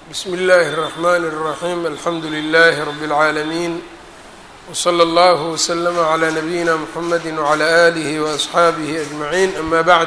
bsmi اllahi الرحmn الرaحيم alxamdu لlh رb العaalمين وslى اllه وslm عlى نbyina mحamedi وعlى آlih وأصxaabih أجمعين ama bعd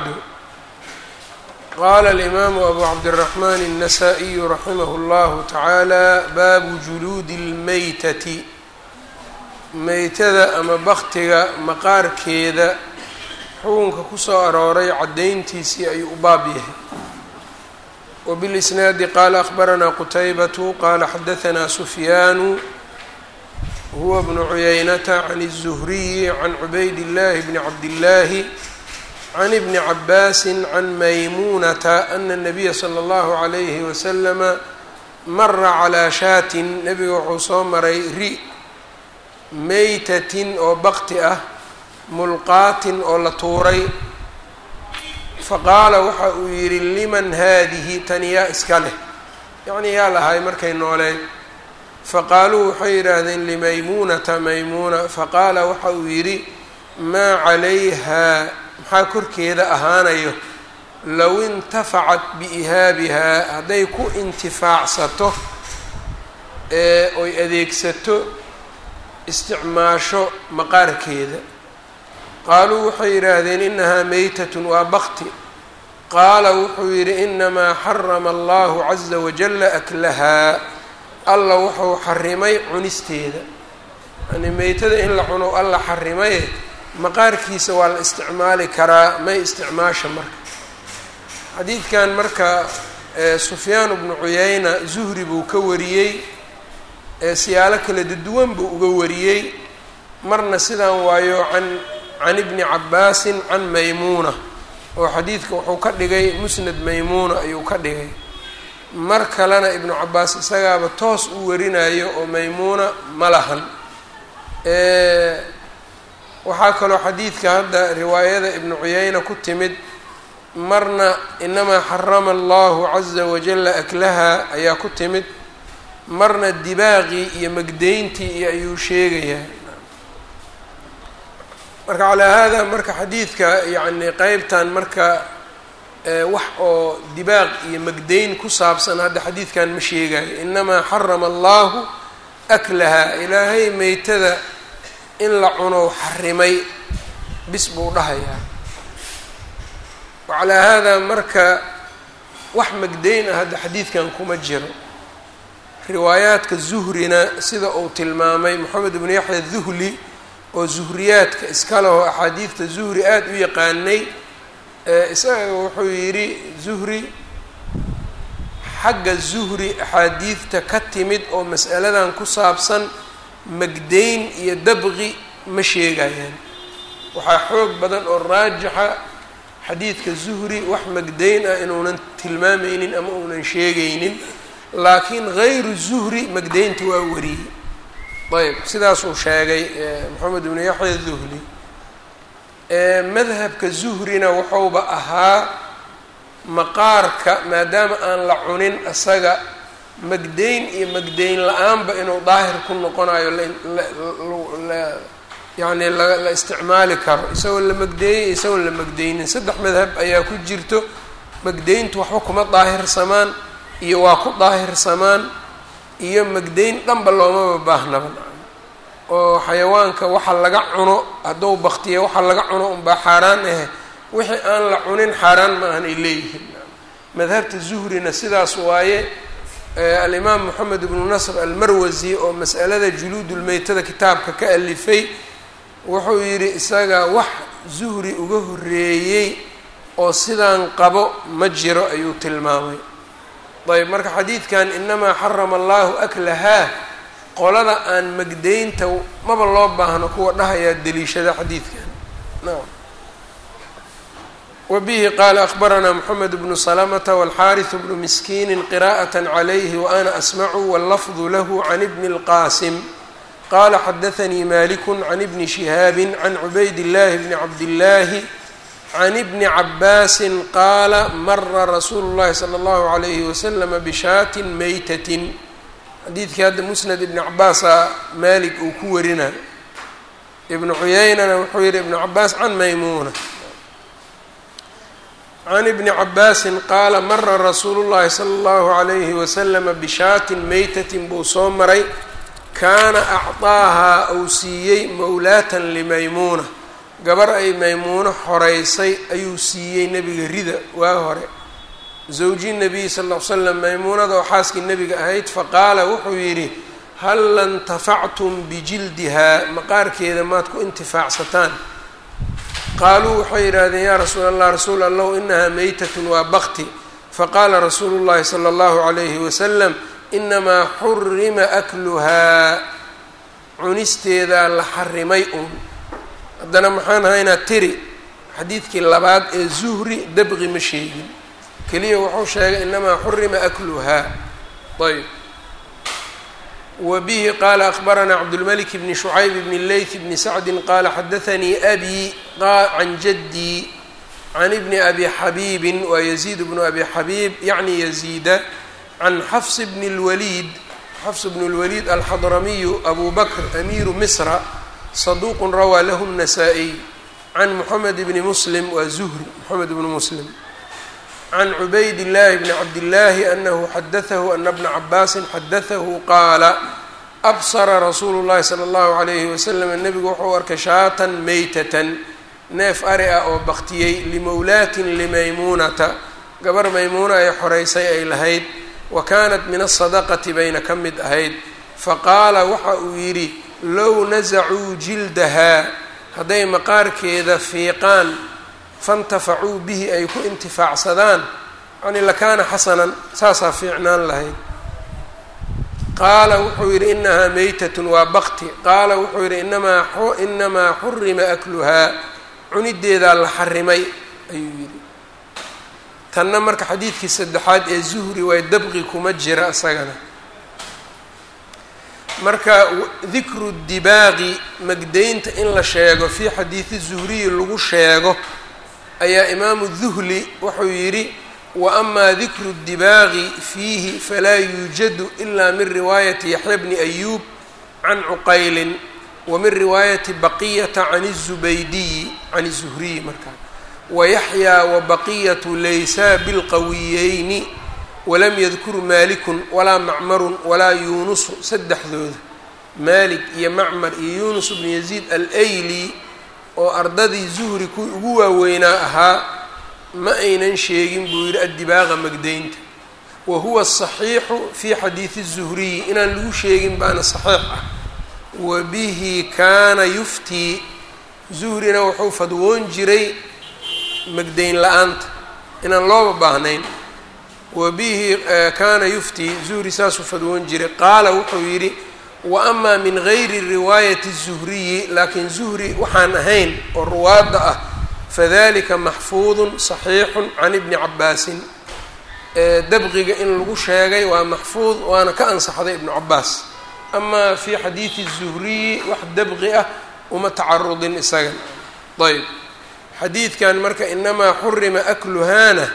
qala الإmam أbu cabdالرحmn النsائي raximh اllah taعalى baabu juluudi اlmeytati meytada ama baktiga maqaarkeeda xukunka kusoo arooray caddayntiisii ayuu u baab yahay وبالإsناad qال أخبرnا qتيبة qال xdثnا سفyان هو بن عyynة عن الزهري عن عبayd اللh بن عبد الله عن بن عباس عن مymuنة أن النبي صلى الله عليه وسلم mra عlى shاة nebiga wuxuu soo maray ri meytة oo bakti ah mulqaatin oo la tuuray faqaala waxa uu yidhi liman haadihi tani yaa iska leh yacnii yaa lahay markay nooleed faqaaluu waxay yidhaahdeen limaymuunata maymuuna faqaala waxa uu yidhi maa calayhaa maxaa korkeeda ahaanayo low intafacat biihaabihaa hadday ku intifaacsato ee oy adeegsato isticmaasho maqaarkeeda qaaluu waxay yidhaahdeen inahaa meytatun waa bakti qaala wuxuu yidhi inamaa xarama allahu caza wajalla aklahaa alla wuxuu xarimay cunisteeda yani meytada in la cuno alla xarimaye maqaarkiisa waa la isticmaali karaa may isticmaasha marka xadiidkan marka sufyaan bnu cuyayna zuhri buu ka wariyey siyaalo kala duwan buu uga wariyey marna sidaan waayo can can ibni cabaasin can maymuuna oo xadiidka wuxuu ka dhigay musnad maymuuna ayuu ka dhigay mar kalena ibnu cabaas isagaaba toos u warinayo oo maymuuna ma lahan waxaa kaloo xadiidka hadda riwaayada ibnu cuyayna ku timid marna inamaa xarama allahu caza wajalla aklaha ayaa ku timid marna dibaaqii iyo magdeyntii iyo ayuu sheegayaa marka calaa hada marka xadiidka yacni qeybtan marka wax oo dibaaq iyo magdeyn ku saabsan hadda xadiidkan ma sheegayo inamaa xarama allahu aklaha ilaahay meytada in la cuno xarimay bis buu dhahayaa wacalaa hada marka wax magdeyn ah hadda xadiidkan kuma jiro riwaayaadka zuhrina sida uu tilmaamay moxamed ibnu yaxya duhli oo zuhriyaadka iska leho axaadiidta zuhri aada u yaqaanay isaga wuxuu yidhi zuhri xagga zuhri axaadiidta ka timid oo mas'aladan ku saabsan magdeyn iyo dabqi ma sheegayaan waxaa xoog badan oo raajixa xadiidka zuhri wax magdeyn ah inuunan tilmaamaynin ama uunan sheegaynin laakiin hayru zuhri magdeynta waa wariyey ayb sidaasuu sheegay moxamed ibnu yaxya duhli madhabka zuhrina wuxuuba ahaa maqaarka maadaama aan la cunin isaga magdeyn iyo magdeyn la-aanba inuu daahir ku noqonayo yani la isticmaali karo isagoo la magdeeyey isagoon la magdeynin saddex madhab ayaa ku jirto magdeyntu waxba kuma daahirsamaan iyo waa ku daahirsamaan iyo magdeyn dhanba loomaba baahnaba oo xayawaanka waxa laga cuno hadduu baktiya waxa laga cuno unbaa xaaraan ahe wixii aan la cunin xaaraan ma ahan ay leeyihiin madhabta zuhrina sidaas waaye alimaam moxamed ibnu nasr almarwasi oo mas'alada juluudulmeytada kitaabka ka alifay wuxuu yidhi isaga wax zuhri uga horeeyey oo sidaan qabo ma jiro ayuu tilmaamay ayb marka xadiidkan inamaa xarama allahu aklahaa qolada aan magdeynta maba loo baahno kuwa dhahayaa deliishada xadiidkan nam wa bihi qaala akbaranaa moxamed bnu salamata walxaariث bnu miskiini qiraءaة عalayhi waana asmacu wاllafdu lahu can ibni اlqasim qala xadaanii maliku can ibni shihaabi can cubayd اllahi bni cabdillaahi can ibni cabaasin qaala mara rasuulu llahi sala allahu alayhi waslama bishaatin meytatin xadiidkii hadda musnad ibni cabaasaa maalik uu ku warina ibnu cuyeynana wuxuu yihi ibnu cabaas can maymuuna can ibni cabaasin qaala mara rasuulu llahi sala allahu calayhi wasalama bishaatin meytatin buu soo maray kaana acطaahaa uu siiyey mowlaatan limaymuuna gabar ay maymuuno xoreysay ayuu siiyey nebiga rida waa hore zawji nabiy sal ll ly slam maymuunada oo xaaskii nebiga ahayd faqaala wuxuu yidhi hal lantafactum bijildihaa maqaarkeeda maad ku intifaacsataan qaaluu waxay yidhaahdeen yaa rasuul allah rasuul allahu inahaa meytatun waa bakti faqaala rasuulu llahi sala allahu calayhi wasalam inamaa xurima akluhaa cunisteedaa la xarimay uun haddana maxaan haynaa tiri xadiidkii labaad ee zuhri dabqi ma sheegin keliya wuxuu sheegay inamaa xurima akluhaa ayb wa bihi qaala akbaranaa cabdulmalik bni shucayb bni leyth bni sacdin qaala xadaanii abi can jaddii can ibni abi xabiibin waa yaziid bnu abi xabiib yacni yaziida can xafs bni اlwaliid xafs bn اlwaliid alxadramiyu abu bakr amiiru misra saduuqun rawaa lahu الnasaa-iy can moxamed bni muslim waa zuhri moxamed bni muslim can cubayd llahi bni cabdillaahi anahu xadatahu ana bna cabaasin xadatahu qaala absara rasuulu llahi sala allahu alayhi wasalam nebigu wuxuu arkay shaatan meytatan neef ari ah oo baktiyey limowlaatin limaymuunata gabar maymuuna ay xoreysay ay lahayd wa kaanat min asadaqati bayna ka mid ahayd faqaala waxa uu yidhi low nasacuu jildahaa hadday maqaarkeeda fiiqaan faintafacuu bihi ay ku intifaacsadaan yani lakaana xasanan saasaa fiicnaan lahayd qaala wuxuu yidhi inahaa meytatun waa bakti qaala wuxuu yidhi inamaa inamaa xurima akluhaa cunideedaa la xarimay ayuu yidhi tanna marka xadiidkii saddexaad ee zuhri waa dabqi kuma jira isagana marka dikru dibaaqi magdaynta in la sheego fii xadiidi zuhriyi lagu sheego ayaa imaamu duhli wuxuu yidhi wa amaa dikru dibaaqi fiihi falaa yuujadu ilaa min riwaayati yaxya bni ayuub can cuqaylin wa min riwaayati baqiyata can الzubaydiyi can الzuhriyi markaa wayaxyaa wabaqiyatu laysaa bilqawiyeyni walam yadkur maalikun walaa macmarun walaa yuunusu saddexdooda maalik iyo macmar iyo yuunus bnu yaziid alayli oo ardadii zuhri ku ugu waaweynaa ahaa ma aynan sheegin buu yidhi addibaaqa magdaynta wa huwa asaxiixu fii xadiidi الzuhriyi inaan lagu sheegin baana saxiix ah wa bihi kaana yuftii zuhrina wuxuu fadwoon jiray magdayn la-aanta inaan looba baahnayn wa bihi kaana yuftii zuhri saasuu fadwoon jiray qaala wuxuu yidhi wa amaa min gayri riwaayati الzuhriyi laakiin zuhri waxaan ahayn oo ruwaadda ah fadalika maxfuudun saxiixun can ibni cabaasin dabqiga in lagu sheegay waa maxfuud waana ka ansaxday ibnu cabaas amaa fii xadiidi الzuhriyi wax dabqi ah uma tacarudin isaga ayb xadiidkan marka inamaa xurima akluhaana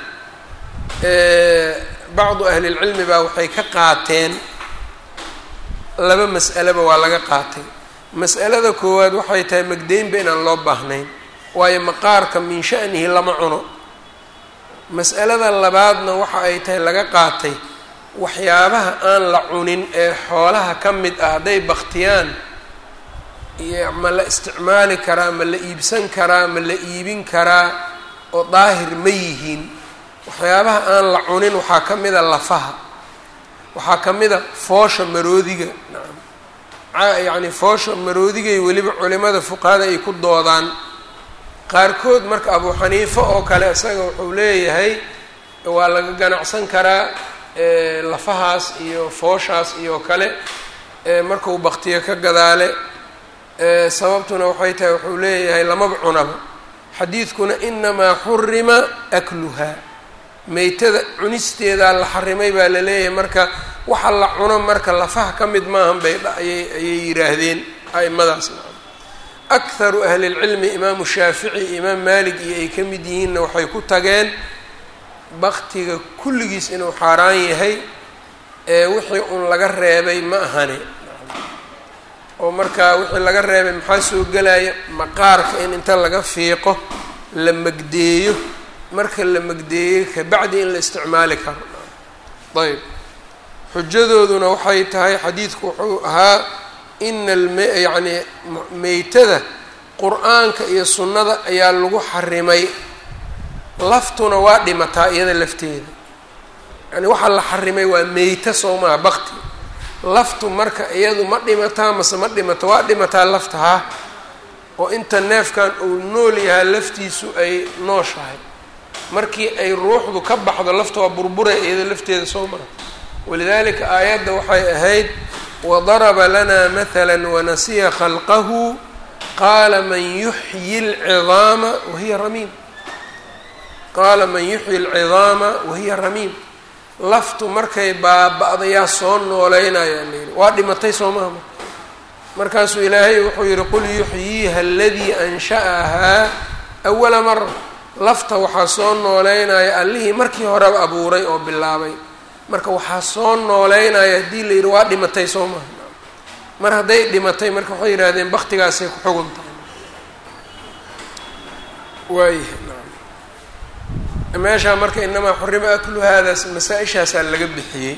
bacdu ahli اlcilmi baa waxay ka qaateen laba mas'aleba waa laga qaatay mas'alada koowaad waxay tahay magdeynba inaan loo baahnayn waayo maqaarka min sha'nihi lama cuno mas'alada labaadna waxa ay tahay laga qaatay waxyaabaha aan la cunin ee xoolaha ka mid ah hadday baktiyaan iyo ma la isticmaali karaa ma la iibsan karaa ma la iibin karaa oo daahir ma yihiin waxyaabaha aan la cunin waxaa ka mid a lafaha waxaa ka mid a foosha maroodiga nacam yacni foosha maroodigay weliba culimada fuqahada ay ku doodaan qaarkood marka abu xaniifa oo kale isaga wuxuu leeyahay waa laga ganacsan karaa lafahaas iyo fooshaas iyo kale markuu baktiyo ka gadaale sababtuna waxay tahay wuxuu leeyahay lamaba cunaba xadiidkuna inamaa xurima akluhaa meytada cunisteedaa la xarimay baa la leeyahay marka waxa la cuno marka lafaha ka mid maahan bay ayay ayay yidhaahdeen a'imadaas akharu ahli lcilmi imaamu shaafici iyo imaam maalik iyo ay ka mid yihiinna waxay ku tageen baktiga kulligiis inuu xaaraan yahay ee wixii un laga reebay ma ahane oo markaa wixii laga reebay maxaa soo gelaya maqaarka in inta laga fiiqo la magdeeyo marka la magdeeyey kabacdi in la isticmaali karo ayb xujadooduna waxay tahay xadiidku wuxuu ahaa ina alm yacni meytada qur-aanka iyo sunnada ayaa lagu xarimay laftuna waa dhimataa iyada lafteeda yani waxaa la xarimay waa meyta soo maha bakti laftu marka iyadu ma dhimataa mase ma dhimata waa dhimataa lafta ha oo inta neefkan uu nool yahaa laftiisu ay nooshahay markii ay ruuxdu ka baxdo lafta waa burburay iyada lafteeda soo maha walidalika aayadda waxay ahayd wadaraba lana mahala wanasiya khalqahu qaala man yuxyi lcidaama wahiya ramiim qaala man yuxyi alcidaama wahiya ramiim laftu markay baaba-dayaa soo nooleynaya layidhi waa dhimatay soo maha marka markaasuu ilaahay wuxuu yihi qul yuxyiiha aladii ansha'ahaa awala mara lafta waxaa soo nooleynaya allihii markii horeba abuuray oo bilaabay marka waxaa soo nooleynaya haddii la yidhi waa dhimatay soo maha mar hadday dhimatay marka waxay yidhahdeen baktigaasay ku xugun tahay waaya meeshaa marka inamaa xurima aklu haadaas masaa-ishaasaa laga bixiyey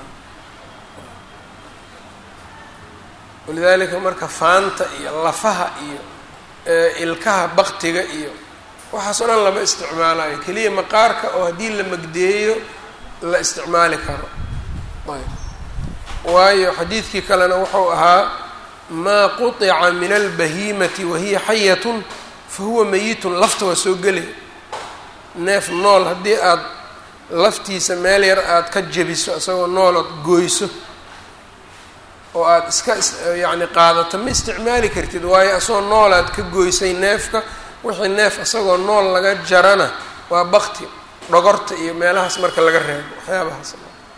walidaalika marka faanta iyo lafaha iyo ilkaha baktiga iyo waxaasoo dhan lama isticmaalayo keliya maqaarka oo haddii la magdeeyo la isticmaali karo ayb waayo xadiidkii kalena wuxuu ahaa maa quطica min albahimati wahiya xayatun fahuwa meyitun lafta waa soo gelay neef nool haddii aada laftiisa meel yar aada ka jebiso isagoo nool ood gooyso oo aada iska yacni qaadato ma isticmaali kartid waayo isagoo nool aad ka goysay neefka wixii neef isagoo nool laga jarana waa bakti dhogorta iyo meelahaas marka laga reebo waxyaabahaas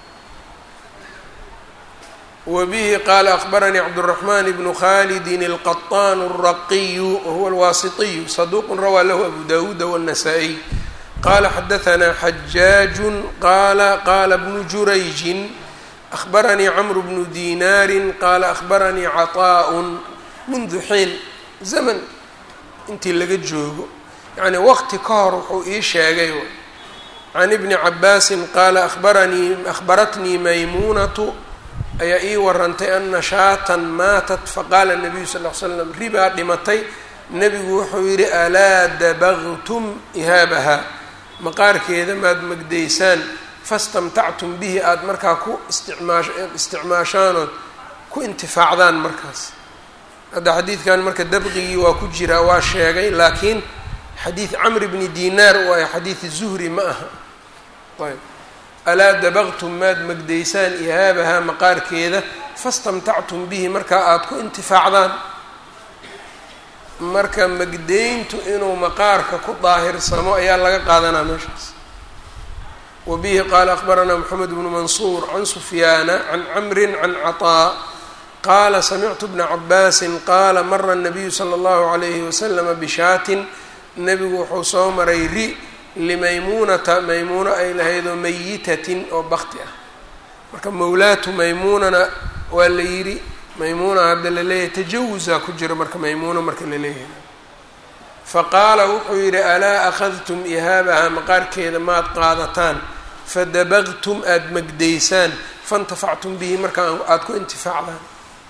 wbihi qala akbaranii cabdالرaحman bnu khalidi الqaطan الraqiyu wahuwa اlwasitiyu saduq rawaa lahu abu dawuuda wالnasaa-iy qala xadaثna xajaaج qala qala bnu jurayji أخbaranii cmr bnu dinaari qala أخbaranii caطاء mundu xiin zaman intii laga joogo yani waqti ka hor wuxuu ii sheegay can ibni cabaasi qaala abaranii akhbaratnii maymuunatu ayaa ii warantay ana shaatan maatat faqaala nabiyu sal l slam ribaa dhimatay nebigu wuxuu yidhi alaa dabagtum ihaabaha maqaarkeeda maad magdaysaan fastamtactum bihi aada markaa ku isticmaash isticmaashaanood ku intifaacdaan markaas hadda xadiidkan marka dabqigii waa ku jiraa waa sheegay laakiin xadiid camr bni dinaar waayo xadiid zuhri ma aha ayb alaa dabaqtum maad magdaysaan ihaabahaa maqaarkeeda fastamtactum bihi markaa aada ku intifaacdaan marka magdayntu inuu maqaarka ku daahirsamo ayaa laga qaadanaa meeshaas wa bihi qaala akbaranaa moxamed bnu mansuur can sufyaana can camrin can caطaa qaala samictu bna cabaasin qaala mara nabiyu sala allahu alayhi waslama bishaatin nebigu wuxuu soo maray ri limaymuunata maymuuno ay lahaydoo mayitatin oo bakti ah marka mawlaatu maymuunana waa la yidhi maymuuna hadda la leeyahay tajawusaa ku jira marka maymuuno marka la leeyahay faqaala wuxuu yidhi alaa akhadtum ihaabaha maqaarkeeda maad qaadataan fadabaqtum aada magdaysaan faintafactum bihi marka aada ku intifaacdaan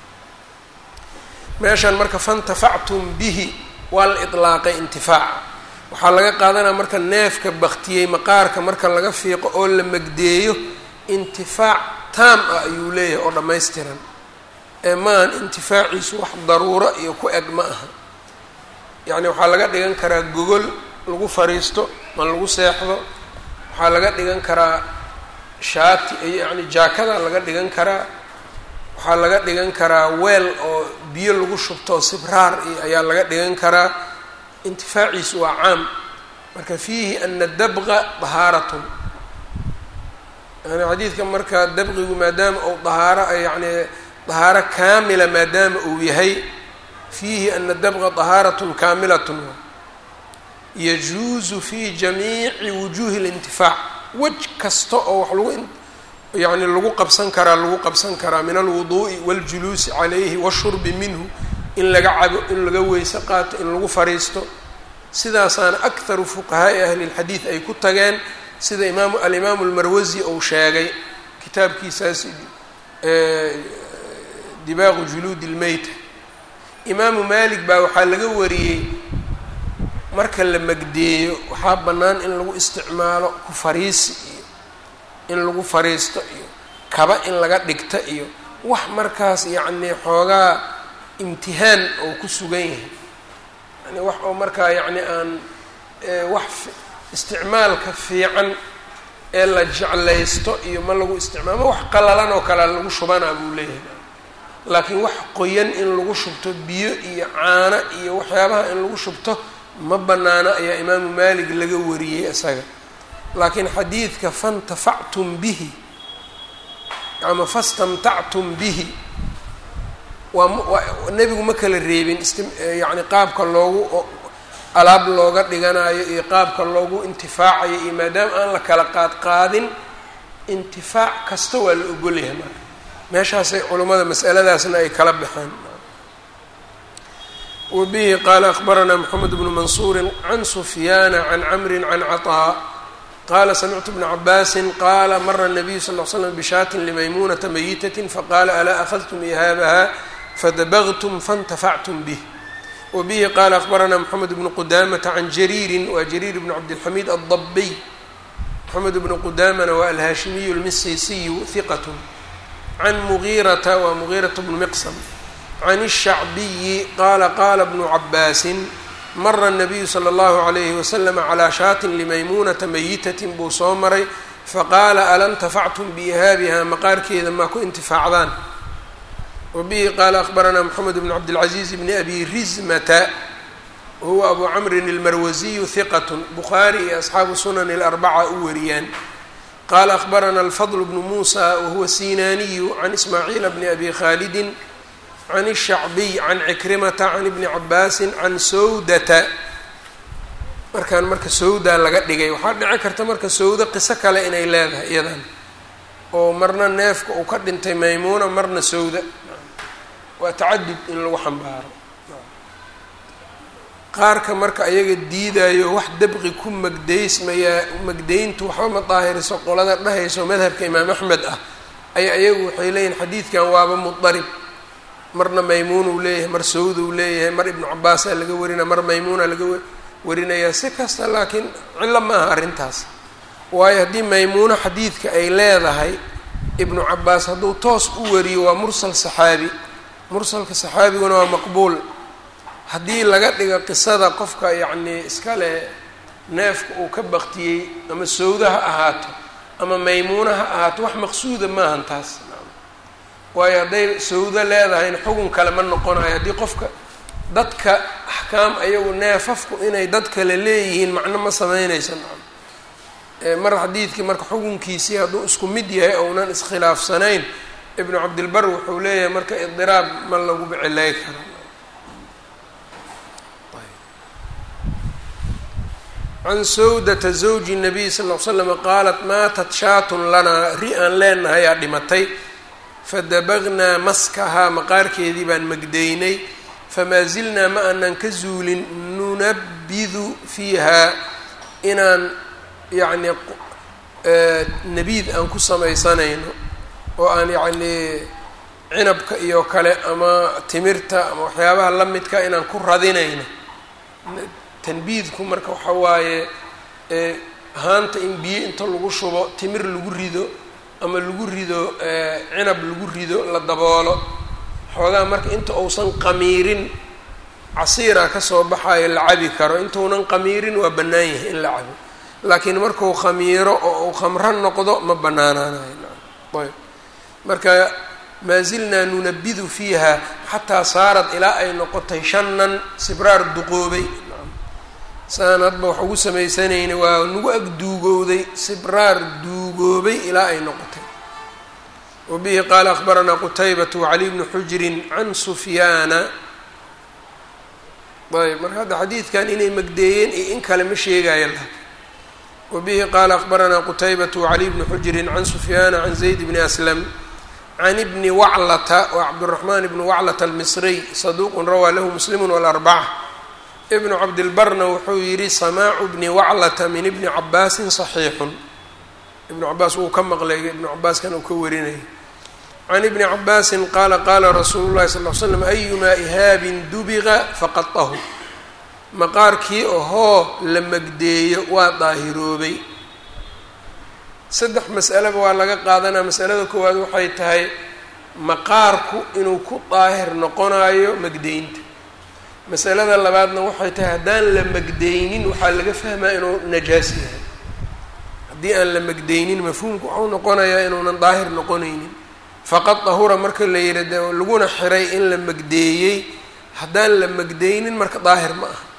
meeshan marka faintafactum bihi waa la ilaaqay intifaaca waxaa laga qaadanaya marka neefka baktiyey maqaarka marka laga fiiqo oo la magdeeyo intifaac taam ah ayuu leeyahay oo dhammaystiran ee maahan intifaaciisu wax daruuro iyo ku eg ma aha yacni waxaa laga dhigan karaa gogol lagu fariisto ma lagu seexdo waxaa laga dhigan karaa shaati yacni jaakada laga dhigan karaa waxaa laga dhigan karaa weel oo biyo lagu shubto sibraar iyo ayaa laga dhigan karaa intifaaciisu waa caam marka fiihi ana dabqa dahaaratun yani xadiidka marka dabqigu maadaama uu dahaaro yani dahaaro kaamila maadaama uu yahay fiihi ana dabqa dahaaratun kaamilatun yajuuzu fi jamiici wujuuhi اlintifaac wej kasta oo wax lagu yani lagu qabsan karaa lagu qabsan karaa min alwuduu'i waاljuluusi calayhi washurbi minhu in laga cabo in laga weyse qaato in lagu fariisto sidaasaana akharu fuqahaa'i ahli lxadiid ay ku tageen sida imaam alimaamu almarwasi uu sheegay kitaabkiisaas dibaaqu juluudi lmeyta imaamu maalik baa waxaa laga wariyey marka la magdeeyo waxaa bannaan in lagu isticmaalo ku fariisi iyo in lagu fariisto iyo kaba in laga dhigta iyo wax markaas yacnii xoogaa imtihaan oo ku sugan yahay yani wax oo markaa yacni aan wax isticmaalka fiican ee la jeclaysto iyo ma lagu isticmaalo wax qalalan oo kale lagu shubanaa buu leeyahay laakiin wax qoyan in lagu shubto biyo iyo caano iyo waxyaabaha in lagu shubto ma banaano ayaa imaamu maalik laga wariyey isaga laakiin xadiidka fantafactum bihi ama fastamtactum bihi waa nebigu ma kala reebin yani qaabka loogu alaab looga dhiganayo iyo qaabka loogu intifaacayo iyo maadaama aan la kala qaad qaadin intifaac kasta waa la ogolyahay marka meeshaasay culummada masaladaasna ay kala baxeen wbihi qaala akbaranaa mxamed bnu mansuuri can sufyaana can camri can caطaa qaala samictu bna cabaasin qaala mara الnabiyu sal l slam bishaatin limaymunata mayitaة faqaala alaa akhadtum ihaabaha fadabagtum faاntafactum bih wbihi qaala akbaranaa mxamed bnu qudamata can jariiri wa jariir bn cabdilxamiid aldabiy mxamed bnu qudamana waa alhaashimiyu lmisisiyu hiqat can mugiirata waa mugiiraة bnu miqsam can الshacbiyi qaala qaala bnu cabaasin mara الnabiyu slى اllahu عalayhi waslama calىa shaatin limaymunata mayitatin buu soo maray faqaala ala اntafactum biihaabiha maqaarkeeda maa ku intifaacdaan wabihi qaala akbaranaa mxamed bn cabdilcaziiz bni abi rizmata wahuwa abu camrin اlmarwasiyu hiqat bukhaari iyo asxaabu sunan اlarbaca u wariyaan qaala akbarana alfadl bnu muusa wahuwa sinaaniyu can ismaaciila bni abi khaalidin can الshacbiy can cikrimata can ibni cabaasin can sawdata markaan marka sawda laga dhigay waxaa dhici karta marka sawda qiso kale inay leedahay iyadan oo marna neefka uu ka dhintay maymuuna marna sawda waa tacadud in lagu xambaaro qaarka marka ayaga diidayo wax dabqi ku magdaysmayaa magdayntu waxba ma daahiriso qolada dhahayso madhabka imaam axmed ah ay ayagu waxay leeyihin xadiidkan waaba mudarib marna maymuun uu leeyahay mar sawd uu leeyahay mar ibnu cabaasaa laga warina mar maymuuna laga warinayaa si kasta laakiin cillo ma aha arrintaas waayo haddii maymuuno xadiidka ay leedahay ibnu cabaas hadduu toos u wariyo waa mursal saxaabi mursalka saxaabiguna waa maqbuul haddii laga dhigo qisada qofka yacnii iskale neefka uu ka baktiyey ama sawda ha ahaato ama maymuuna ha ahaato wax maqsuuda maahan taas waayo hadday sawdo leedahayna xugun kale ma noqonayo haddii qofka dadka axkaam ayagu neefafku inay dad kale leeyihiin macno ma sameynayso mar xadiidkii marka xukunkiisii hadduu isku mid yahay ounan iskhilaafsanayn ibnu cabdilbar wuxuu leeyahay marka idiraab ma lagu bicilay karo can sawdata zawji nabiy sal ll ly slam qaalat maatat shaatun lanaa ri aan leenahay aa dhimatay fadabagnaa maskahaa maqaarkeedii baan magdaynay famaa zilnaa ma aanan ka zuulin nunabidu fiiha inaan yacni nabiid aan ku samaysanayno oo aan yacnii cinabka iyo kale ama timirta ama waxyaabaha la midka inaan ku radinayno tanbiidku marka waxa waaye haanta in biyo inta lagu shubo timir lagu rido ama lagu rido cinab lagu rido la daboolo xoogaa marka inta uusan qamiirin casiira kasoo baxayo la cabi karo intuunan qamiirin waa bannaan yahay in la cabo laakiin markuu khamiiro oo uu khamro noqdo ma bannaanaanayo ayb marka maa zilnaa nunabidu fiiha xataa saarad ilaa ay noqotay shanan sibraar duqoobay saan hadba wax ugu samaysanayna waa nagu ag duugowday sibraar duugoobay ilaa ay noqotay wa bihi qaala akbaranaa qutaybatu wacali bnu xujrin can sufyaana ayb marka hadda xadiidkan inay magdeeyeen iyo in kale ma sheegaayo laakin wa bihi qaala akbaranaa qutaybatu wacali bnu xujrin can sufyaana can zayd bni aslam can ibni waclata wa cabduraxmaan ibni waclata almisriy saduuqun rawaa lahu muslimu walarbaca ibnu cabdilbarna wuxuu yidhi samaacu bni waclata min ibni cabaasin saxiixun ibnu cabaas wuu ka maqlay ibnu cabaaskan uu ka warinayay can ibni cabaasin qaala qaala rasuulu llahi sal l slam ayumaa ihaabin dubiqa faqadahu maqaarkii ohoo la magdeeyo waa daahiroobay saddex mas'aleba waa laga qaadanaa masalada koowaad waxay tahay maqaarku inuu ku daahir noqonayo magdeynta masalada labaadna waxay tahay haddaan la magdeynin waxaa laga fahmaa inuu najaas yahay haddii aan la magdeynin mafhuumku waxau noqonayaa inuunan daahir noqonaynin faqad dahura marka la yihi de laguna xiray in la magdeeyey haddaan la magdeynin marka daahir ma aha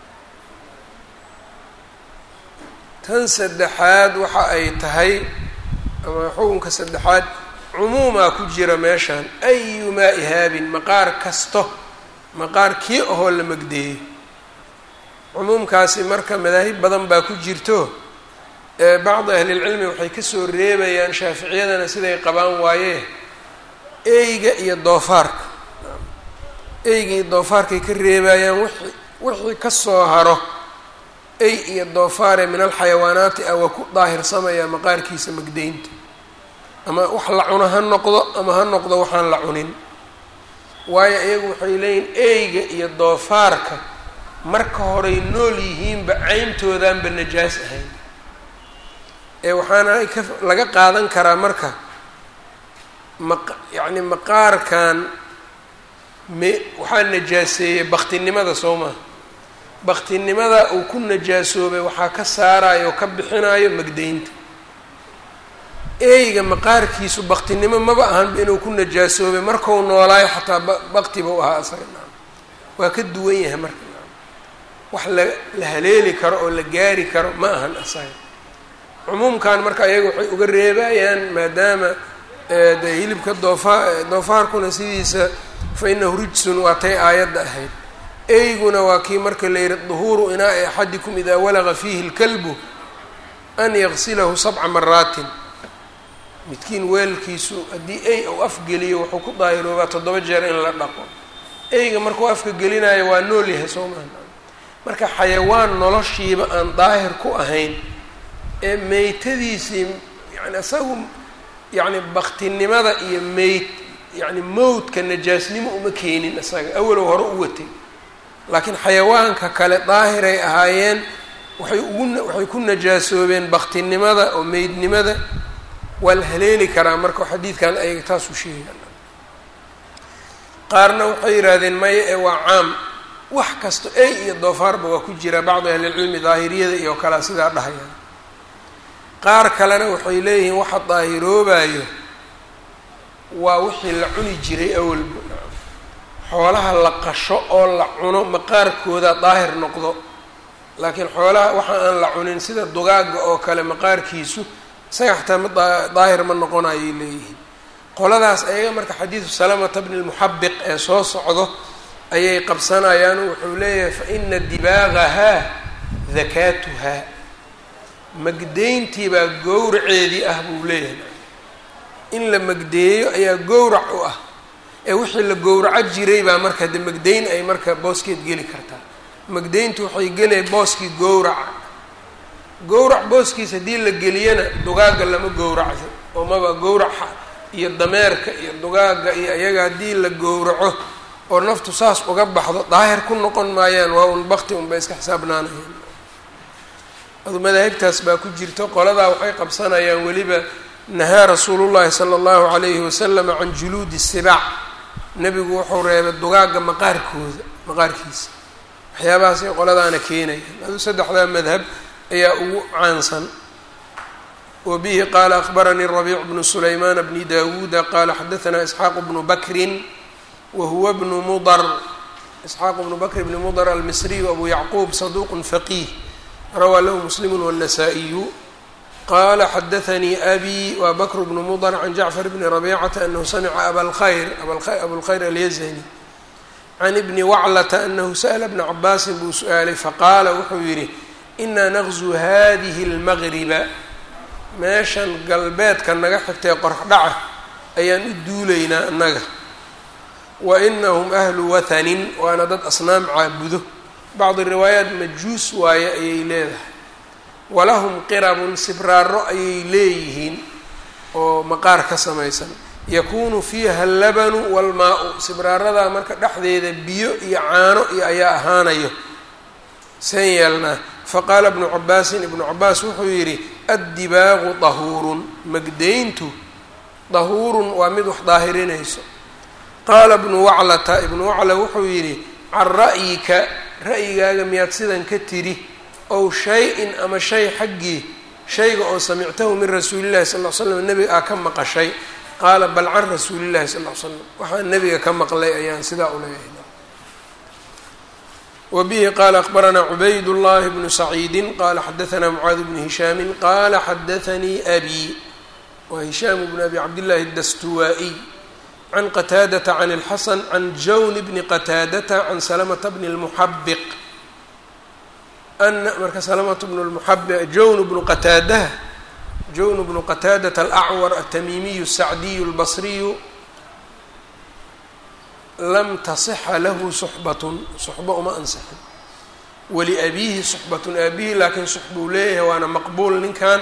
tan saddexaad waxa ay tahay ama xukunka saddexaad cumuumaa ku jira meeshan ayumaa ihaabin maqaar kasto maqaar kii ahoo la magdeeyo cumuumkaasi marka madaahib badan baa ku jirto bacdi ahlilcilmi waxay kasoo reebayaan shaaficiyadana siday qabaan waayee eyga iyo doofaarka eyga iyo doofaarkay ka reebayaan wixii wixii kasoo haro ey iyo doofaare min alxayawaanaati ah waa ku daahirsamaya maqaarkiisa magdeynta ama wax la cuno ha noqdo ama ha noqdo waxaan la cunin waayo iyagu waxay leeyihin eyga iyo doofaarka marka horey nool yihiinba ceyntoodaanba najaas ahayn ee waxaana ka laga qaadan karaa marka maq yacni maqaarkan me waxaa najaaseeyey baktinimada soo maha baktinimada uu ku najaasoobay waxaa ka saarayo oo ka bixinayo magdeynta eyga maqaarkiisu baktinimo maba ahanba inuu ku najaasoobay markau noolaayo xataa ba baktiba u ahaa isaga naam waa ka duwan yahay marka naam wax la la haleeli karo oo la gaari karo ma ahan asaga cumuumkan marka ayaga waxay uga reebayaan maadaama de hilibka doofa doofaarkuna sidiisa fa inahu rijsun waa tay aayadda ahayd eyguna waa kii marka la yihi duhuuru inaa'i axadikum idaa walaqa fiihi lkalbu an yaqsilahu sabca maraatin midkiin weelkiisu haddii ey uu afgeliyo wuxuu ku daahiroobaa toddoba jeer in la dhaqo eyga markuu afka gelinayo waa nool yahay soo maha marka xayawaan noloshiiba aan daahir ku ahayn ee meytadiisii yani isagu yacni baktinimada iyo meyt yacni mowdka najaasnimo uma keenin isaga awalow hore u watay laakiin xayawaanka kale daahiray ahaayeen waxay ugu waxay ku najaasoobeen baktinimada oo meydnimada waa la haleeli karaa marka xadiidkan ayaga taasu sheegaan qaarna waxay yidhaahdeen maya ee waa caam wax kasto ey iyo doofaarba waa ku jira bacdi ahlilcilmi daahiriyada iyo kalea sidaa dhahayaan qaar kalena waxay leeyihiin waxa daahiroobayo waa wixii la cuni jiray awalba xoolaha la qasho oo la cuno maqaarkooda daahir noqdo laakiin xoolaha waxa aan la cunin sida dugaagga oo kale maqaarkiisu isaga xataa ma daahir ma noqonayay leeyihiin qoladaas ayaga marka xadiidu salamata bni lmuxabiq ee soo socdo ayay qabsanayaan wuxuu leeyahay fa ina dibaagahaa dakaatuhaa magdeyntii baa gowraceedii ah buu leeyahay in la magdeeyo ayaa gowrac u ah ee wixii la gowraco jiray baa marka de magdeyn ay marka booskeed geli kartaa magdeyntu waxay gelaya booskii gowraca gowrac booskiis haddii la geliyana dugaagga lama gowracdo oo maba gowraca iyo dameerka iyo dugaagga iyo iyaga haddii la gowraco oo naftu saas uga baxdo daahir ku noqon maayaan waa un bakti unbay iska xisaabnaanayaan adu madaahibtaas baa ku jirto qoladaa waxay qabsanayaan weliba nahaa rasuulullahi sala allahu calayhi wasalama can juluudi sibaac nebigu wuxuu reebay dugaagga maqaarkooda maqaarkiisa waxyaabahaasay qoladaana keenayaan adu saddexdaa madhab ayaa ugu caansan wa bihi qaala akbaranii rabiic bnu sulaymaan bni dawuuda qaala xadaanaa isxaaq bnu bakrin wa huwa bnu mudar isxaaq bnu bakr bni mudar almisriyu abu yacquub saduuqun faqiih rawaa lahu muslimu wالnasaa-iyu qala xadaanii abi wa bakr bnu mudr can jacfar bni rabicata anahu samica abalkhayr abulkhayr alyazani can ibni waclata anahu sa'la bna cabaasin buu su-aalay faqaala wuxuu yidhi inaa naqzu hadihi اlmagriba meeshan galbeedka naga xigtay qorax dhaca ayaan u duulaynaa annaga wa inahum ahlu wathanin waana dad asnaam caabudo bacdi riwaayaat majuus waaye ayay leedahay walahum qirabun sibraaro ayay leeyihiin oo maqaar ka samaysan yakuunu fiiha allabanu walmaa-u sibraaradaa marka dhexdeeda biyo iyo caano iyo ayaa ahaanayo seen yeelnaa faqaala ibnu cabaasin ibnu cabaas wuxuu yidhi addibaaqu dahuurun magdayntu dahuurun waa mid wax daahirinayso qaala ibnu waclata ibnu wacla wuxuu yidhi can ra'yika ra'yigaaga miyaad sidan ka tidhi ow shay-in ama shay xaggii shayga oo samictahu min rasuulillahi sal l slam nebiga aa ka maqashay qaala bal can rasuulillahi sal l slam waxaan nebiga ka maqlay ayaan sidaa u leeyahay wbihi qala akbaranaa cubayd llahi bnu saciidi qala xadaanaa mucaad bnu hishaami qala xadaanii abi wa hishaam bn abi cabdillahi dastuwaa-iy can qataadata can اlxasan can jawn bni qataadata can salamata bni lmuxabiq ana marka salamata bn lmuxabiq jawn bnu qataadaha jawn bnu qataadata alacwar atamiimiyu الsacdiyu اlbasriyu lam tasixa lahu suxbatun suxbo uma ansixin waliabiihi suxbatun aabihi laakiin suxbuu leeyahay waana maqbuul ninkan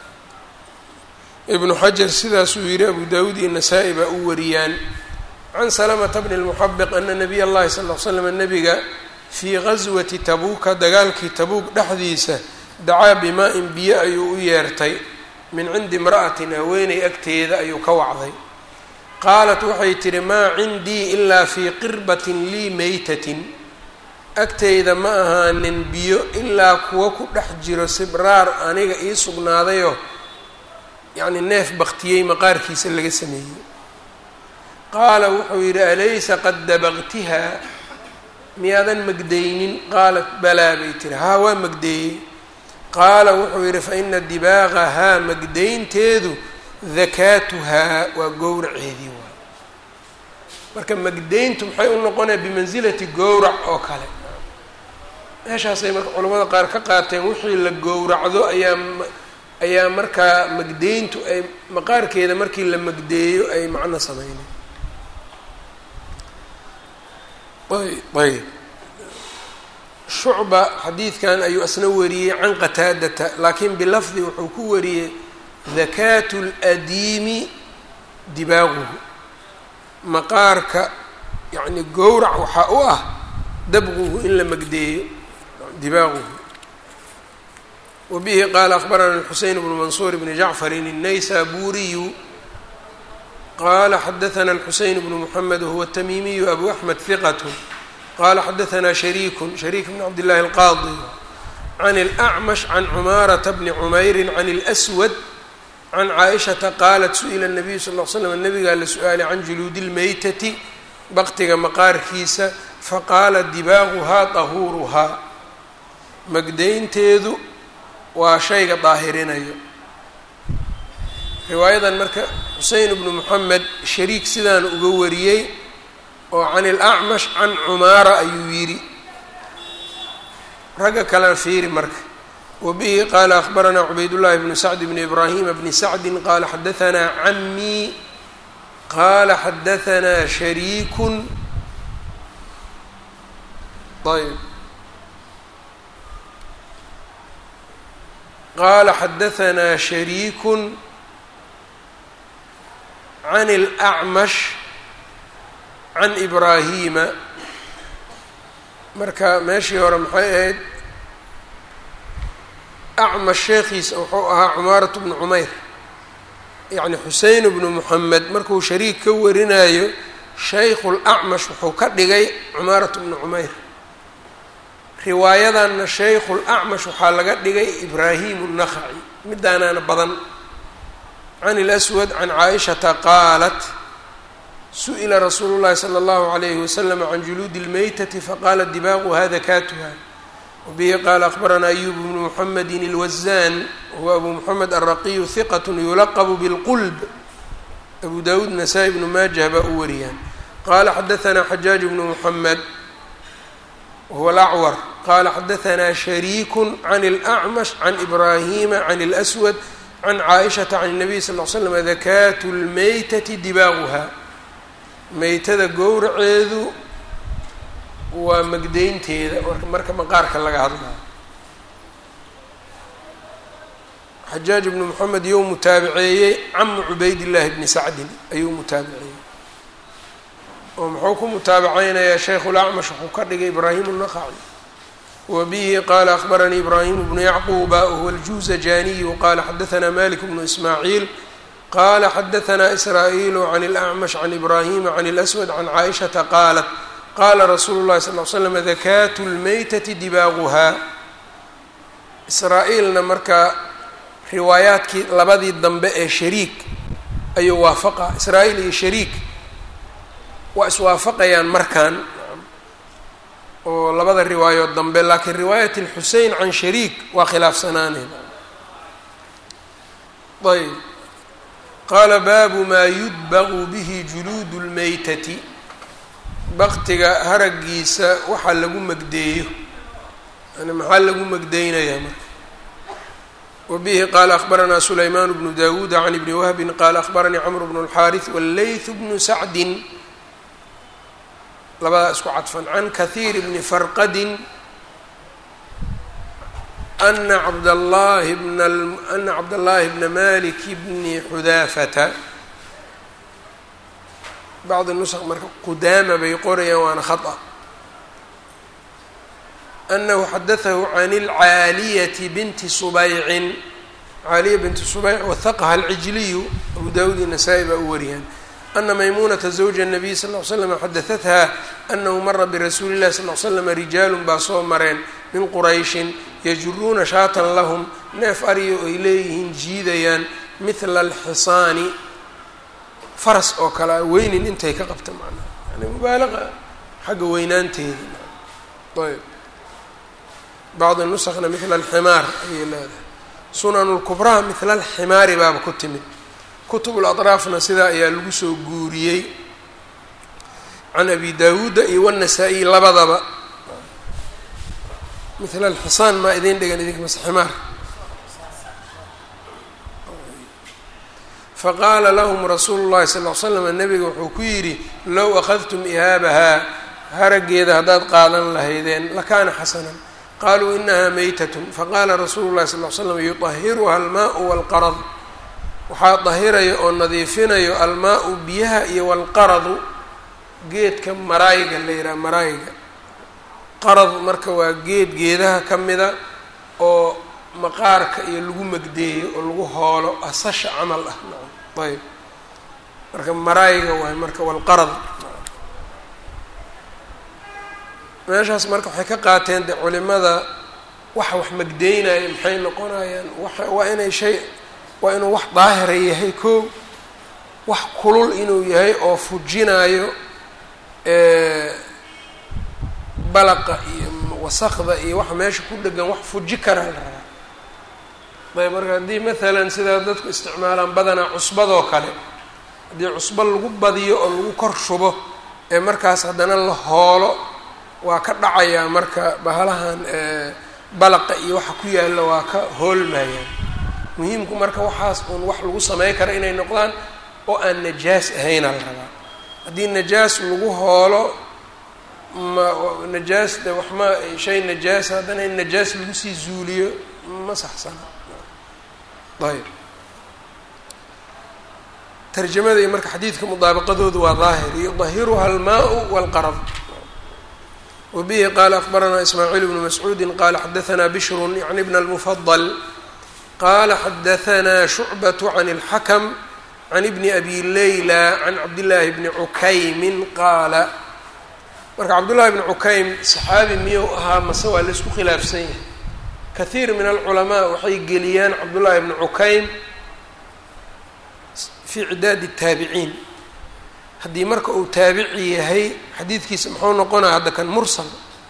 ibnu xajar sidaasuu yihi abu dawuud iyo nasaa-i baa u wariyaan can salamata bni lmuxabiq ana nabiy allahi sal l slam nabiga fii gaswati tabuuka dagaalkii tabuuk dhexdiisa dacaa bimaa-in biyo ayuu u yeertay min cindi imra'atin haweeney agteeda ayuu ka wacday qaalat waxay tidhi maa cindii ilaa fii qirbatin lii meytatin agtayda ma ahaanin biyo ilaa kuwa ku dhex jiro sibraar aniga ii sugnaadayoo yacni neef baktiyey maqaarkiisa laga sameeyey qaala wuxuu yidhi alaysa qad dabaqtihaa miyaadan magdaynin qaalat balaa bay tihi haa waa magdeeyey qaala wuxuu yidhi fa ina dibaaqahaa magdaynteedu dakaatuhaa waa gowraceedii waay marka magdayntu maxay u noqonaya bimansilati gowrac oo kale meeshaasay marka culamada qaar ka qaateen wixii la gowracdo ayaa ayaa markaa magdayntu ay maqaarkeeda markii la magdeeyo ay macno sameynay ayb shucba xadiidkan ayuu asna wariyey can qataadata laakiin bilafdi wuxuu ku wariyey dakaatu ladiimi dibaaquhu maqaarka yacni gowrac waxaa u ah dabquhu in la magdeeyo dibaaquhu wa bihi qaala akbarana alxuseyn bnu mansuur bni jacfarin الnaysaburiyu qala xadaana alxuseyn bnu muxamed wahuwa tamiimiyu abu axmed hiqat qala xadaana shariiku shariik bn cabd llahi alqaadi can اlأcmash can cumaarata bni cumayri can اlأswad can caaishata qaalat su-ila الnabiyu sal l slam nabigaa la su-aalay can juluudi اlmeytati baktiga maqaarkiisa faqaala dibaaquhaa dahuuruhaa magdaynteedu waa shayga daahirinayo riwaayadan marka xusein bnu moxamed shariik sidaan uga wariyey oo can ilacmash can cumaara ayuu yidhi ragga kalena fiiri marka wbihi qala akbaranaa cubaydullahi bnu sacd bni ibraahima bni sacdi qala xadaanaa camii qala xadaanaa shariikun ayb qala xadaanaa shariikun can اlأcmash can ibraahima marka meeshii hore maxay ahayd acmash sheekhiisa wuxuu ahaa cumaaratu bnu cumayr yacni xusein bnu moxamed markuu shariik ka warinayo shaykhu lacmash wuxuu ka dhigay cumaaratu bnu cumayr riwaayadanna shaykhu lacmash waxaa laga dhigay ibraahimu nakhaci midaanaana badan can اlaswad can caaishata qaalat su-ila rasuulu llahi salى اllahu alayhi waslama can juluudi اlmeytati faqaala dibaaquha dakaatuha wbihi qaala akbaranaa ayub bnu muxamedi اlwazan huwa abu moxamed alraqiyu hiqat yulaqbu bilqulb abu dawuud nasaa-i bnu maajah baa u wariyaan qala xadaanaa xajaaj bnu muxamed wahuwa alacwar qala xadaanaa shariiku can اlأcmash can ibraahima can اlأswad can caaishata can الnabiy sal l slam dakaatu lmeytati dibaaquha meytada gowraceedu waa magdeynteeda marka maqaarka laga hadlayo xajaaj ibnu moxamed iyou mutaabiceeyey camu cubaydillaahi bni sacdin ayuu mutaabiceeyey oo muxuu ku mutaabaceynayaa sheikhulacmash wuxuu ka dhigay ibraahim naqaci wa bihi qaala akhbaranii ibraahimu bnu yacquuba wahuwa aljuuzajaniyu qaala xadahanaa malik bnu ismaaciil qala xadahanaa israa'iilu can اlacmash can ibraahima can اlaswad can caaishata qaalat qaala rasuulu llahi sal l slam dakaatu lmeytati dibaaguhaa israa-iilna markaa riwaayaadkii labadii dambe ee shariik ayuu waafaqa israa-iil iyo shariik waa iswaafaqayaan markan oo labada riwaayood dambe laakiin riwaayat اlxusein can shariik waa khilaafsanaaneen ayb qaala baabu maa yudbaqu bihi juluudu lmeytati baktiga haragiisa waxaa lagu magdeeyo yani maxaa lagu magdeynayaa marka wa bihi qaala akhbaranaa sulaymaan bnu dawuuda can ibni wahbin qaala akhbaranii camr bnu اlxaariث wاllayth bnu sacdin labadaa isku cadfan can kahiir bni farqadin ana cabdallaahi bna ana cabdallaahi bna malik bni xudaafata bacdi nusq marka qudaama bay qorayaan waana khata anahu xadatahu can اlcaaliyati binti subaycin caaliya binti subayc wahaqaha alcijliyu abu daawud iyo nasaa-i baa u wariyaan ana maymuunata zawja الnabiy sal ll ly slam xadahatha anahu mara birasuuli اllahi sal l slama rijaalun baa soo mareen min qurayshin yajuruuna shaatan lahum neef ariyo ay leeyihiin jiidayaan mithla alxisaani faras oo kale a weynin intay ka qabta macnaha yani mubaalaqa xagga weynaanteeda ayb bacdi nusakna mithla alximaar ayay leedahay sunan lkubraha mithla alximaari baaba ku timid kutub laطraafna sidaa ayaa lagu soo guuriyey can abi daawuuda iyo wanasaa-iy labadaba mila alxisaan maa idin dhigan idinka mase ximaar faqaala lahum rasuulu llahi sal l slam nabiga wuxuu ku yidhi low akhadtum ihaabahaa harageeda haddaad qaadan lahaydeen lakaana xasanan qaluu inaha meytatun faqaala rasuulu llahi sal l slam yuطahiruha almaau walqarad waxaa dahirayo oo nadiifinayo almaa-u biyaha iyo walqaradu geedka maraayiga la yidhaha maraayiga qarad marka waa geed geedaha ka mida oo maqaarka iyo lagu magdeeyo oo lagu hoolo asasha camal ah nacam ayb marka maraayiga waay marka walqarad meeshaas marka waxay ka qaateen de culimada waxa wax magdeynaya maxay noqonayaan wa waa inay shay waa inuu wax daahira yahay koo wax kulul inuu yahay oo fujinayo balaqa iyo wasaqda iyo waxa meesha ku dhegan wax fuji karaa la rabaa ayb marka haddii maalan sidaa dadku isticmaalaan badanaa cusbadoo kale haddii cusbo lagu badiyo oo lagu kor shubo ee markaas haddana la hoolo waa ka dhacayaa marka bahalahan balaqa iyo waxa ku yaalla waa ka hoolmayaan muhiimku marka waxaas uun wax lagu samey kara inay noqdaan oo aan najaas ahayna la rabaa haddii najaas lagu hoolo ma najaas de wax ma shay najaasa haddana in najaas lagu sii zuuliyo ma saxsana ayb tarjamada iyo marka xadiidka mudaabaqadoodu waa daahir yudahiruha almaau walqarad wa bihi qaala akbaranaa ismaaciil bnu mascuudi qaala xadahanaa bishrun yani bna almufadal qaala xadahanaa shucbat can اlxakm can ibni abi leyla can cabdillaahi bni cukaymin qaala marka cabdullahi bni cukaym saxaabi miyuu ahaa mase waa laisku khilaafsan yahay kathiir min alculamaa waxay geliyaan cabdullaahi bni cukaym fii cidaadi الtaabiciin haddii marka uu taabici yahay xadiidkiisa muxuu noqonaya hadda kan mursal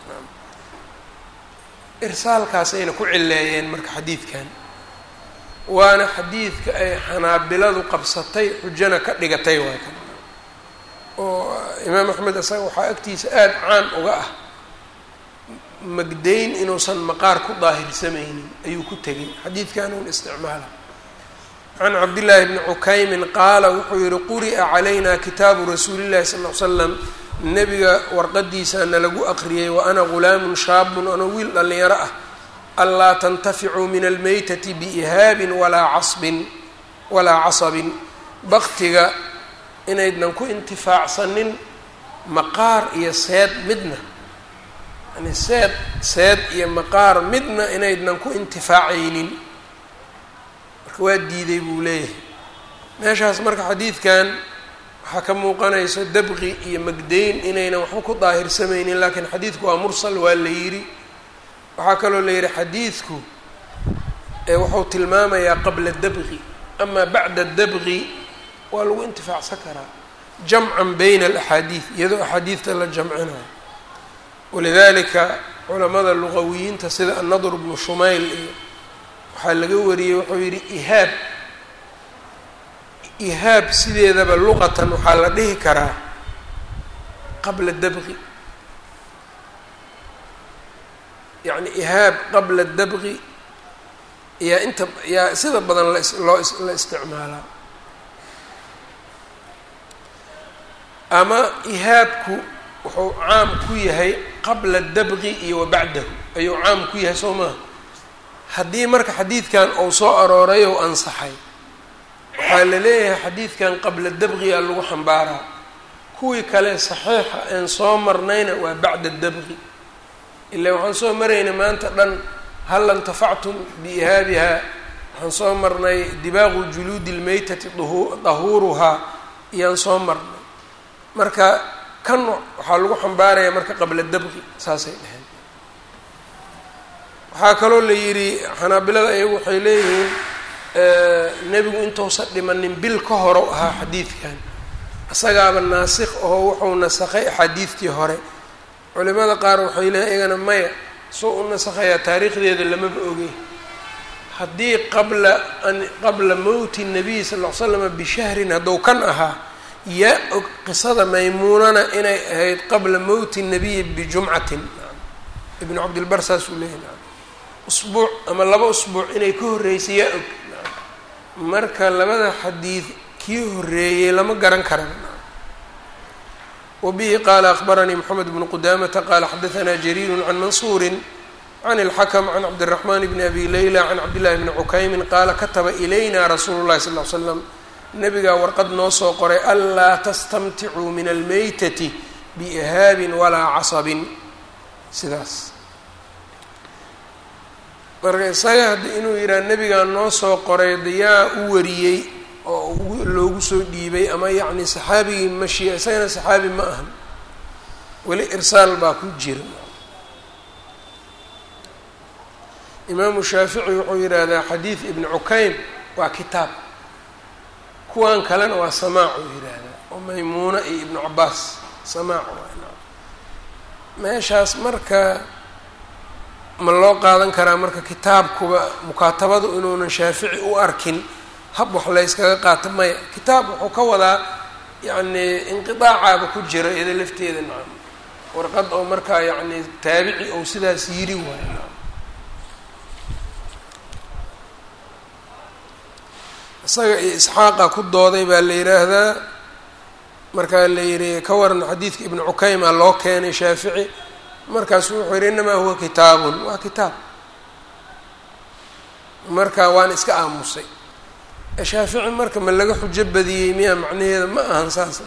irsaalkaasayna ku cileeyeen marka xadiidkan waana xadiidka ay xanaabiladu qabsatay xujana ka dhigatay waay kan oo imaam axmed isaga waxaa agtiisa aada caan uga ah magdayn inuusan maqaar ku daahirsamaynin ayuu ku tegay xadiidkan un isticmaala can cabdillaahi bni cukaymin qaala wuxuu yihi quri'a calayna kitaabu rasuuli llahi sal l slam nebiga warqadiisaana lagu aqriyey wa ana ghulaamun shaabun anoo wiil dhallinyaro ah anlaa tantaficuu min almeytati biihaabin walaa casbin walaa casabin baktiga inaydnan ku intifaacsanin maqaar iyo seed midna yani seed seed iyo maqaar midna inaydnan ku intifaacaynin marka waa diiday buu leeyahay meeshaas marka xadiidkan waxaa ka muuqanayso dabqi iyo magdeyn inaynan waxba ku daahirsamaynin laakiin xadiidku waa mursal waa la yidhi waxaa kaloo la yidhi xadiidku wuxuu tilmaamayaa qabla dabqi amaa bacda dabqi waa lagu intifaacsan karaa jamcan bayna alaxaadiid iyadoo axaadiidta la jamcinayo walidalika culamada luqawiyiinta sida annadr bnu shumayl iyo waxaa laga wariyey wuxuu yidhi ihaab ihaab sideedaba luqatan waxaa la dhihi karaa qabla dabqi yacni ihaab qabla dabqi yaa inta yaa sida badan loo la isticmaalaa ama ihaabku wuxuu caam ku yahay qabla dabqi iyo wa bacdahu ayuu caam ku yahay soo maaha haddii marka xadiidkan uu soo arooray ou ansaxay waxaa la leeyahay xadiidkan qabla dabqiga lagu xambaaraa kuwii kale saxiixa een soo marnayna waa bacda dabqi ilaa waxaan soo marayna maanta dhan hal intafactum biihaabiha waxaan soo marnay dibaaqu juluudi lmeytati dahuuruhaa iyaan soo marnay marka kan waxaa lagu xambaaraya marka qabla dabqi saasay dheheen waxaa kaloo la yidhi xanaabilada iyagu waxay leeyihiin nebigu intuusan dhimanin bil ka hore ahaa xadiidkan isagaaba naasikh oo wuxuu nasakhay axaadiidtii hore culimada qaar waxay leeyiin iyagana maya soo u nasakhayaa taariikhdeeda lamaba ogey haddii qabla an qabla mowti nabiy sal ll ly slama bishahrin hadduu kan ahaa yaa og qisada maymuunana inay ahayd qabla mowti nabiyi bijumcatin ibnu cabdilbar saasuu leeyahy usbuuc ama laba usbuuc inay ka horreysay yaa og marka labada xadiid kii horreeyey lama garan karan wabihi qaala akbaranii moxamed bnu qudamata qaala xadaanaa jariiru can mansuuri can اlxakm can cabdالraxman bni abi layla can cabdillahi bni cukaymin qaala kataba ilayna rasuulu اllahi sal l slam nabigaa warqad noo soo qoray anlaa tastamticuu min almeytati biihaabin walaa casabin sidaas marka isaga haddi inuu yidhaha nebigaa noo soo qoray dayaa u wariyey oo loogu soo dhiibay ama yacni saxaabigii mashiya isagana saxaabi ma ahan weli irsaal baa ku jira imaamu shaafici wuxuu yidhaahdaa xadiid ibni cukaym waa kitaab kuwan kalena waa samaac uu yidhaahdaa oo maymuuna iyo ibnu cabaas samaac waa meeshaas marka ma loo qaadan karaa marka kitaabkuba mukaatabadu inuunan shaafici u arkin hab wax layskaga qaato maya kitaab wuxuu ka wadaa yacni inqidaacaaba ku jira iyada lafteeda nacam warqad oo markaa yacni taabici ou sidaas yiri waayo nacam isaga iyo isxaaqa ku dooday baa la yidhaahdaa markaa la yidhi ka waran xadiidka ibnu cukayma loo keenay shaafici markaasu wuxuu yidhi inamaa huwa kitaabun waa kitaab marka waan iska aamusay shaafici marka ma laga xujo badiyey miya macnaheeda ma ahan saas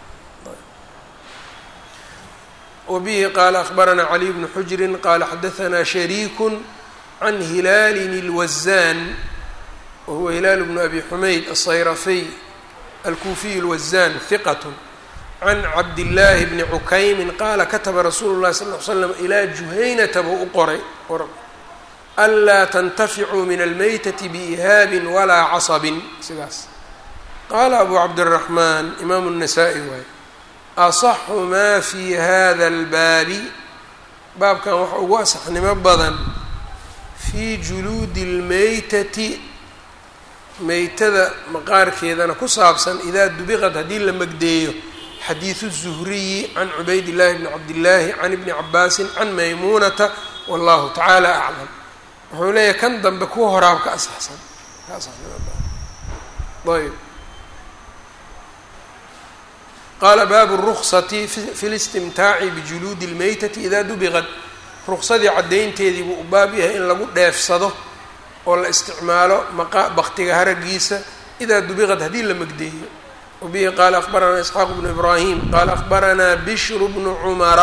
wabihi qaala akbaranaa caliy bnu xujrin qaala xadahanaa shariiku can hilaalin اlwazaan wahuwa hilaal bnu abi xumayd asayrafiy alkuufiy اlwazaan hiqat can cabdillaahi bni cukaymin qaala kataba rasuulu llahi sal l slam ilaa juhaynata buu u qoray anlaa tantaficuu min almeytati biihaabin walaa casabin sidaas qaala abu cabdiraxmaan imaamu الnasaa-i waay asaxu maa fi hada اlbaabi baabkan waxa ugu asaxnimo badan fii juluudi اlmeytati meytada maqaarkeedana ku saabsan idaa dubiqad haddii la magdeeyo xadiidu الzuhriyi can cubayd llahi bni cabdillaahi can ibni cabaasin can maymuunata wallahu tacaala aclam wuxuu leeyahay kan dambe kuwa horaab ka asaxsan ka asaxnimo ayb qaala baabu ruksati fi listimtaaci bijuluudi lmeytati idaa dubiqad ruksadii caddaynteedii buu u baab yahay in lagu dheefsado oo la isticmaalo maqa baktiga haragiisa idaa dubiqad haddii la magdeeyo wabihi qaala akbaranaa isxaaq bnu ibraahim qaala akbaranaa bishru bnu cumara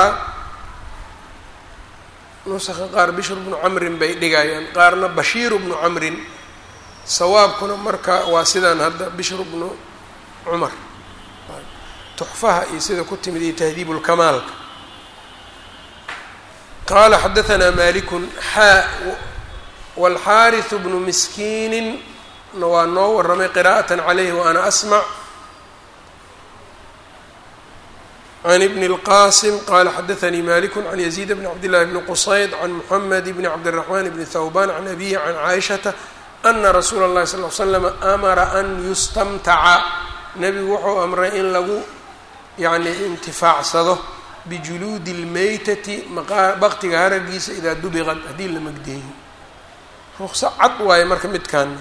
nusaka qaar bishru bnu camrin bay dhigayaan qaarna bashiiru bnu camrin sawaabkuna marka waa sidaan hadda bishru bnu cumar tuxfaha iyo sida ku timid iyo tahdiib lkamaalka qaala xadaanaa malikun xaa wاlxaariثu bnu miskiinin waa noo waramay qira'aة calayhi waana asmc can ibn اlqasim qala xadaanii maliku can yaziid bn cabdillahi bni qusayd can muxamed bni cabdالraxman bni thawban can abihi can caaishata ana rasuula اllahi sal l slam amara an yustamtaca nebigu wuxuu amray in lagu yani intifaacsado bijuluudi اlmeytati baktiga haragiisa idaa dubiqad haddii la magdeeyo rukso cad waaye marka midkaana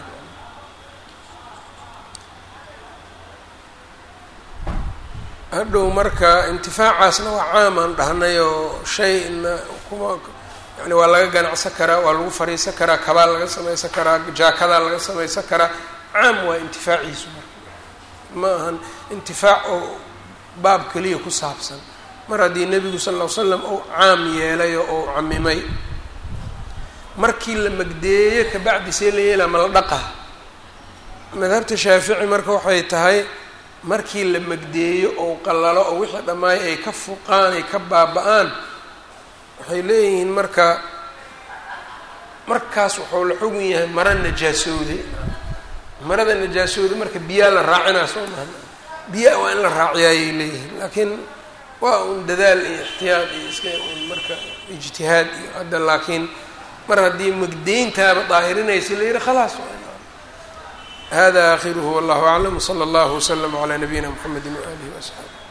hadhow marka intifaacaasna waa caam aan dhahnay oo shay na kuma yani waa laga ganacsan karaa waa lagu fariisan karaa kabaa laga samaysan karaa jaakadaa laga samaysan karaa caam waa intifaaciisu marka ma ahan intifaac oo baab keliya ku saabsan mar haddii nebigu sal ll ly slam uu caam yeelayo ou camimay markii la magdeeyo kabacdi see la yeelaa ma la dhaqa madhabta shaafici marka waxay tahay markii la magdeeyo ou qallalo oo wixii dhammaay ay ka fuqaan ay ka baaba-aan waxay leeyihiin marka markaas wuxuu la xugun yahay mara najaasooday marada najaasooda marka biyaa la raacinaa soo maha biyaa waa in la raaciya ayay leeyihiin laakiin waa un dadaal iyo ixtiyaad iyo iska un marka ijtihaad iyo hadda laakiin mar haddii magdeyntaaba daahirinaysa la yihi khalaas hada akhiruhu wallahu aclam wsala allahu wslama calaa nabiyina mxamedi waalihi waasxaabi